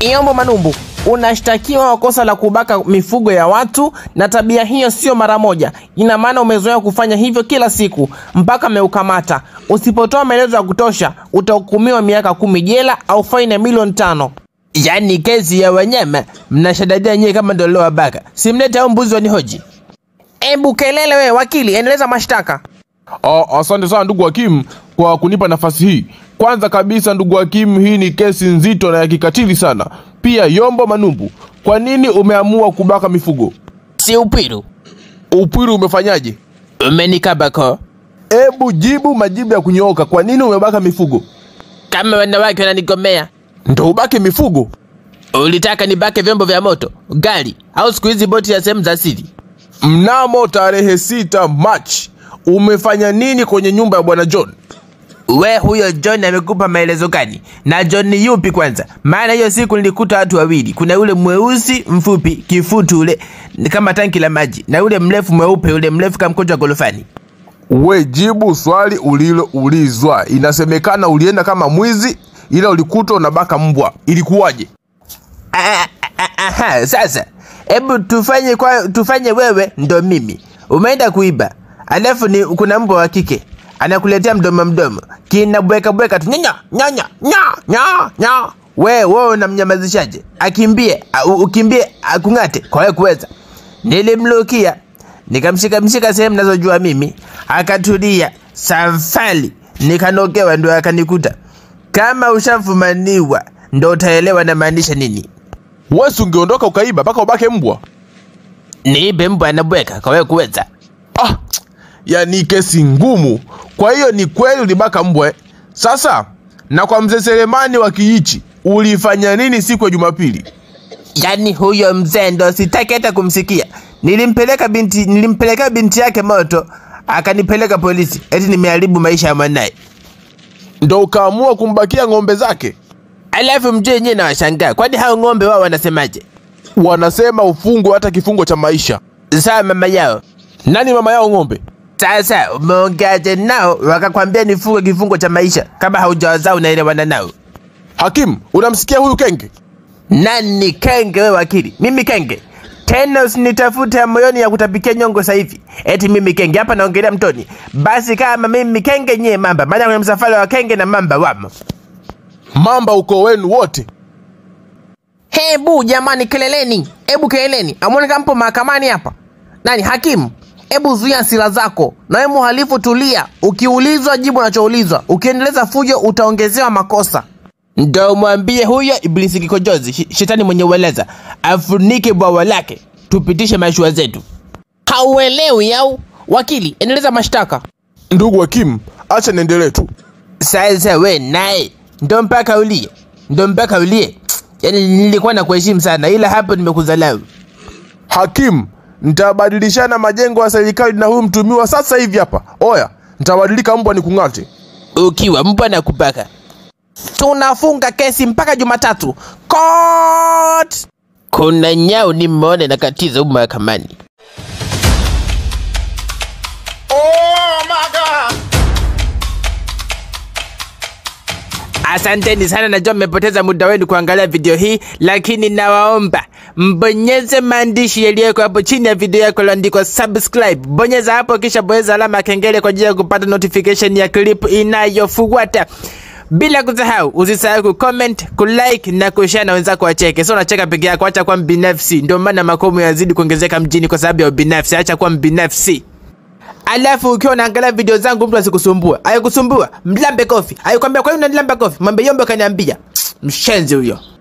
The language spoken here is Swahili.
Yombo Manumbu, unashtakiwa kwa kosa la kubaka mifugo ya watu, na tabia hiyo sio mara moja. Ina maana umezoea kufanya hivyo kila siku mpaka ameukamata. Usipotoa maelezo ya kutosha, utahukumiwa miaka kumi jela au faini ya milioni tano. Yaani kesi ya wanyama mnashadadia nyewe kama ndio lowabaka. Simlete au mbuzi wanihoji. Ebu kelele wewe wakili, endeleza mashtaka. Ah, asante sana ndugu hakimu kwa kunipa nafasi hii. Kwanza kabisa ndugu hakimu, hii ni kesi nzito na ya kikatili sana. Pia Yombo Manumbu, kwa nini umeamua kubaka mifugo? Si upiru. Upwiru umefanyaje? Umenikabako. Ebu jibu majibu ya kunyooka. Kwa nini umebaka mifugo? Kama wanawake wananigomea. Ndo ubake mifugo? Ulitaka nibake vyombo vya moto, gari au siku hizi boti ya sehemu za siri? Mnamo tarehe sita Machi umefanya nini kwenye nyumba ya bwana John? We, huyo John amekupa maelezo gani? Na John ni yupi kwanza? Maana hiyo siku nilikuta watu wawili, kuna yule mweusi mfupi kifutu ule ni kama tanki la maji, na yule mrefu mweupe, yule mrefu kama mkojo wa gorofani. We jibu swali uliloulizwa. Inasemekana ulienda kama mwizi, ila ulikutwa unabaka mbwa. Ilikuwaje? Ah, ah, Aha, sasa hebu tufanye kwa, tufanye wewe ndo mimi umeenda kuiba, alafu ni kuna mbwa wa kike anakuletea mdomo mdomo kinabweka bweka tu nyanya nyanya nya nya nya, we wewe unamnyamazishaje? Akimbie a- u- ukimbie akung'ate kwa wewe kuweza. Nilimlukia nikamshika mshika sehemu nazojua mimi, akatulia safari, nikanogewa ndo akanikuta. Kama ushafumaniwa ndo utaelewa namaanisha nini. Wewe si ungeondoka ukaiba mpaka ubake mbwa? Niibe mbwa anabweka kwa wewe kuweza. Ah, yani kesi ngumu. Kwa hiyo ni kweli ulibaka mbwa. eh? Sasa na kwa mzee Selemani wa Kiichi ulifanya nini siku ya Jumapili? Yaani huyo mzee ndo sitaki hata kumsikia. Nilimpeleka binti, nilimpeleka binti yake moto, akanipeleka polisi eti nimeharibu maisha ya mwanaye. Ndo ukaamua kumbakia ng'ombe zake? Alafu mjue yenyewe na washangaa, kwani hao ng'ombe wao wanasemaje? Wanasema ufungwe hata kifungo cha maisha. Sawa mama yao. Nani mama yao ng'ombe? Sasa umeongeaje nao wakakwambia nifunge kifungo cha maisha kama haujawazaa unaelewana nao? Hakimu, unamsikia huyu kenge? Nani kenge wewe wakili? Mimi kenge? Tena usinitafute ya moyoni ya kutapikia nyongo sasa hivi. Eti mimi kenge hapa naongelea mtoni. Basi kama mimi kenge nyie mamba, maana kwenye msafara wa kenge na mamba wamo. Mamba uko wenu wote. Hebu jamani, keleleni, hebu keleleni, amwone kama mpo mahakamani hapa. Nani hakimu? Hebu zuia hasira zako, na wewe mhalifu tulia. Ukiulizwa jibu unachoulizwa, ukiendeleza fujo utaongezewa makosa. Ndo mwambie huyo ibilisi kikojozi, shi- shetani mwenye ueleza, afunike bwawa lake, tupitishe mashua zetu. Hauelewi au? Wakili, endeleza mashtaka. Ndugu hakimu, acha niendelee tu. Sasa we naye ndo mpaka ulie, ndo mpaka ulie. Yaani nilikuwa na kuheshimu sana, ila hapo nimekuzalau. Hakimu, nitabadilishana majengo ya serikali na huyu mtumiwa sasa hivi hapa. Oya, nitabadilika mbwa nikung'ate. ukiwa mbwa na kubaka. Tunafunga kesi mpaka Jumatatu. Court! Kuna nyau nimeona nakatiza humu mahakamani. Asanteni sana, najua mmepoteza muda wenu kuangalia video hii, lakini nawaomba mbonyeze maandishi yaliyoko hapo chini ya video yako yaliyoandikwa subscribe. Bonyeza hapo, kisha bonyeza alama ya kengele kwa ajili ya kupata notification ya clip inayofuata. Bila kusahau, usisahau kucomment, kulike na kushare na wenzako wacheke. Sio unacheka peke yako, acha kuwa mbinafsi. Ndio maana makomo yazidi kuongezeka mjini kwa sababu ya ubinafsi. Acha kuwa mbinafsi. Alafu ukiwa unaangalia video zangu mtu asikusumbua. Ayekusumbua, mlambe kofi. Ayekwambia kwa nini unanilamba kofi? Mwambie yombe kaniambia. Mshenzi huyo.